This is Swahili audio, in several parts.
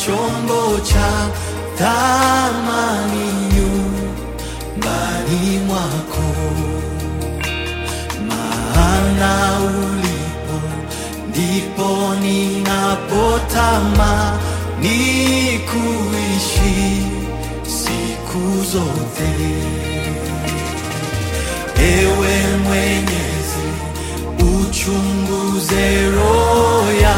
chombo cha thamani nyumbani mwako, maana ulipo ndipo ninapotamani kuishi siku zote. Ewe Mwenyezi, uchunguze roho ya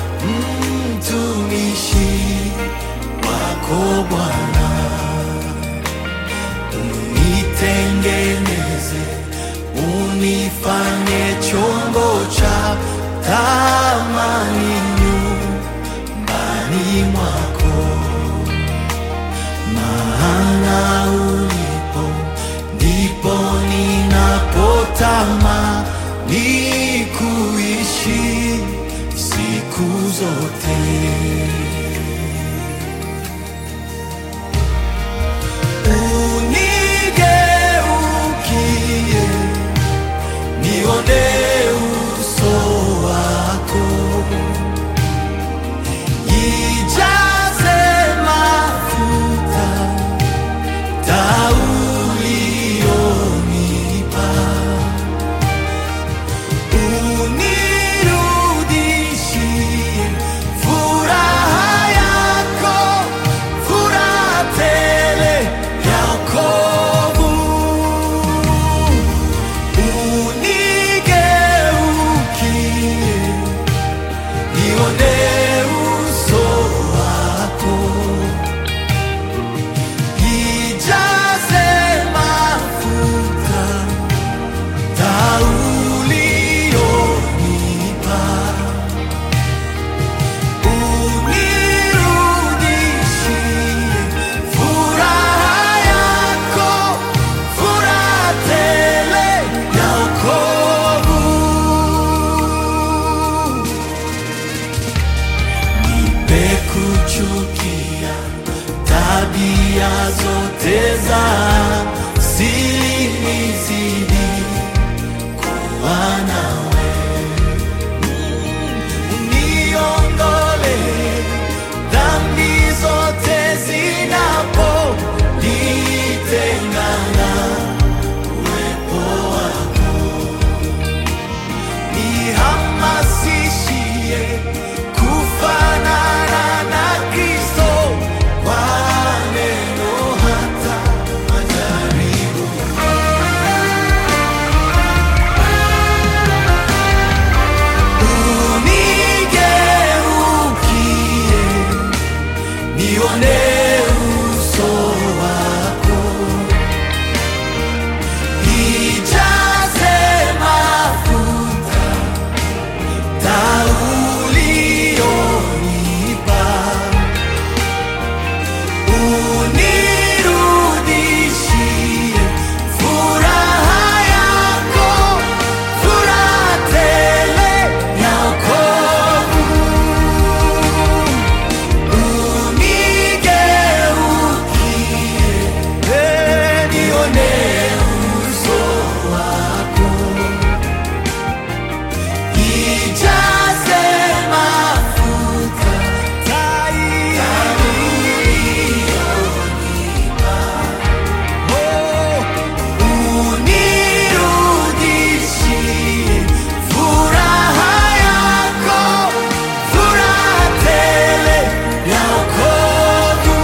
mtumishi wako Bwana, unitengeneze, unifanye chombo cha thamani nyumbani mwako, maana ulipo ndipo ninapotamani kuishi siku zote. Unigeukie, nione uso wako, ijaze mafuta taa ulionipa, unirudishie furaha yako, furaha tele ya wokovu. Unigeukie, nione uso wako ijaze mafuta taa ulionipa, unirudishie furaha yako, furaha tele ya wokovu. Nipe kuchukia tabia zote za siri, nizidi kuwa nawe, uniondole dhambi zote zinaponitengana uwepo wako nihamasishie kufanana na Kristo kwa neno hata majaribu. Unigeukie, nione uso wako ijaze mafuta taa ulionipa, unirudishie furaha yako, furaha tele ya wokovu. Unigeukie, eh, nione uso wako ijaze mafuta taa ulionipa, oh, unirudishie furaha yako, furaha tele ya wokovu.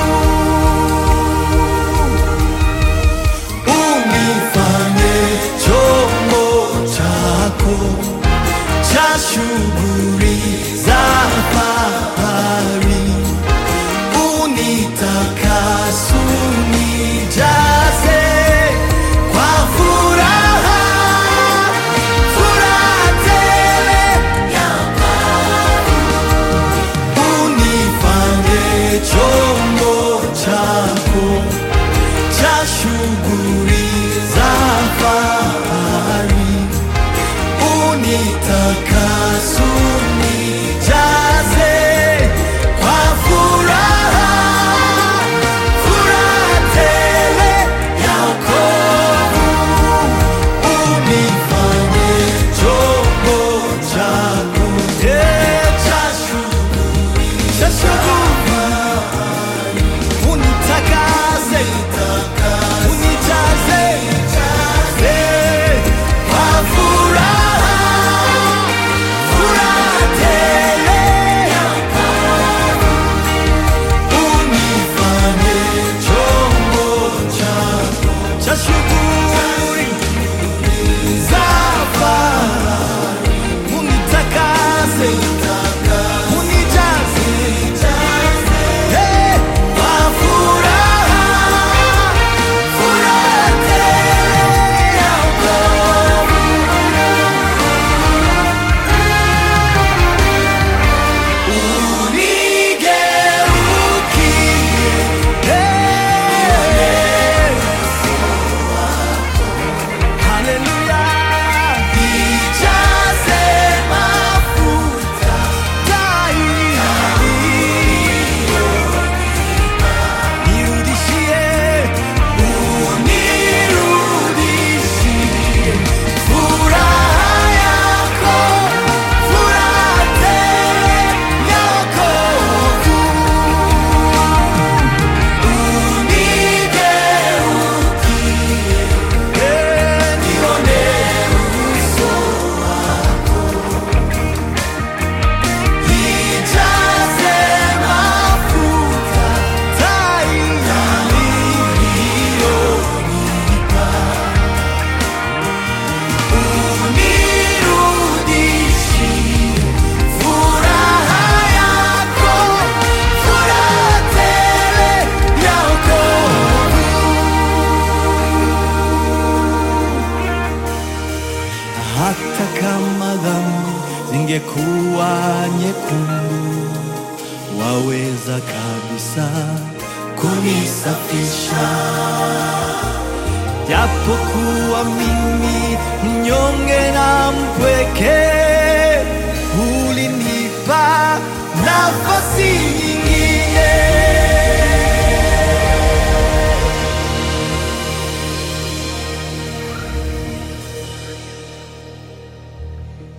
Unifanye chombo chako cha shughuli za fahari, unitakase, unijaze kwa furaha, furaha tele ya unifanye chombo chako cha shughuli za fahari, unitakase, unijaze kwa furaha, furaha tele ya wokovu. Unifanye chombo chako, eh, cha shughuli, cha shughuli kama dhambi zingekuwa nyekundu, waweza kabisa kunisafisha japokuwa mimi mnyonge na mpweke